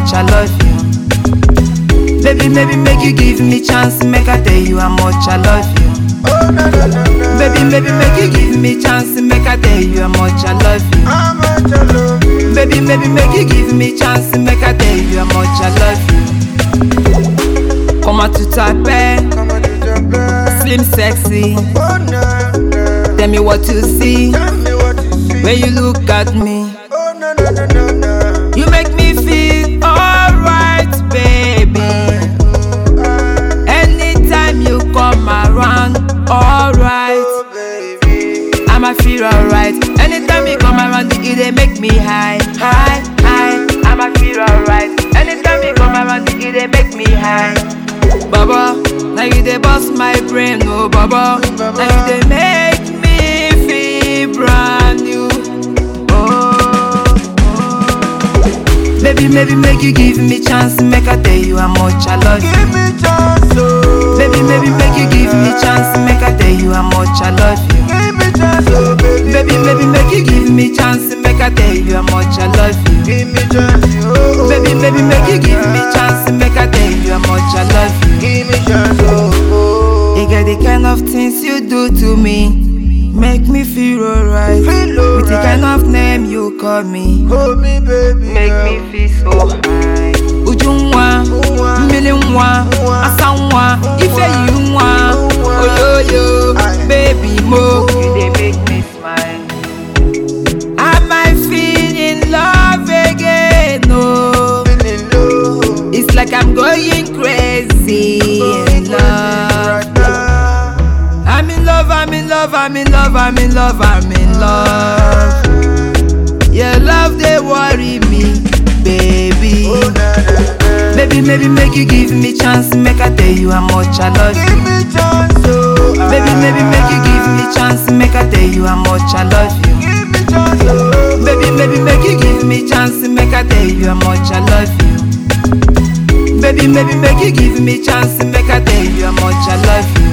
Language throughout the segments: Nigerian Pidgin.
much I love you. Baby, maybe make you give me chance, make I tell you how much I love you. Oh, na na na na. Baby, maybe make you give me chance, make I tell you how much I love you. How much I love you. Baby, maybe make you give me chance, make I tell you how much I love you. Come on to tap Come on to the bed. slim sexy. Oh, na na. Tell me what you see Tell me what you see. when you look at me. Oh, na na na na na. You make me feel alright, baby. Anytime you come around, alright. Oh, baby. I'ma feel alright. Anytime you come around, it they make me high, high, high. I'ma feel alright. Anytime you come around, it they make me high. Baba, now you they bust my brain, oh Baba. Now you they make me feel brand new. Oh, oh. Baby, maybe make you give me chance, make I tell you how much I love you. Give me chance, oh. Baby, maybe make you give me chance, make I tell you how much I love you. Give me chance, oh, baby. Baby, baby, make you give me chance, make I tell you how much I love you. Give me chance, oh. Baby, baby, make you give me chance, make I tell you how much I love you. Give me chance, oh. oh. You get the kind of things you do to me, make me feel alright. Feel With the kind alright. of name you call me, Hold me, baby. make girl. me feel so high. Ujunwa, Nwa. mmiri nwa, Nwa. asa nwa, ife yi nwa, Nwa. oyoyo, Aye. baby mo. You dey make me smile. Am I feeling love again? No. Feeling low. It's like I'm going crazy in love. Right now. I'm in love, I'm in love, I'm in love, I'm in love, I'm in love. Your love they worry me, baby. Oh, na, na, na. Baby, maybe make you give me chance, make I tell you how much I love Give you. me chance, oh. Baby, maybe make you give me chance, make I tell you how much I love you. Give me chance, oh. Baby, maybe make you give me chance, make I tell you how much I love you. Baby, maybe make you give me chance, make I tell you how much I love you.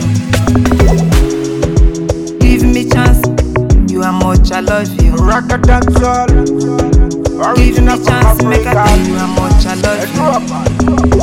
Give me chance, you how much I love you. Rock a dance all. Give me Original from chance, make I Africa. tell you how much I love Let's you. drop it.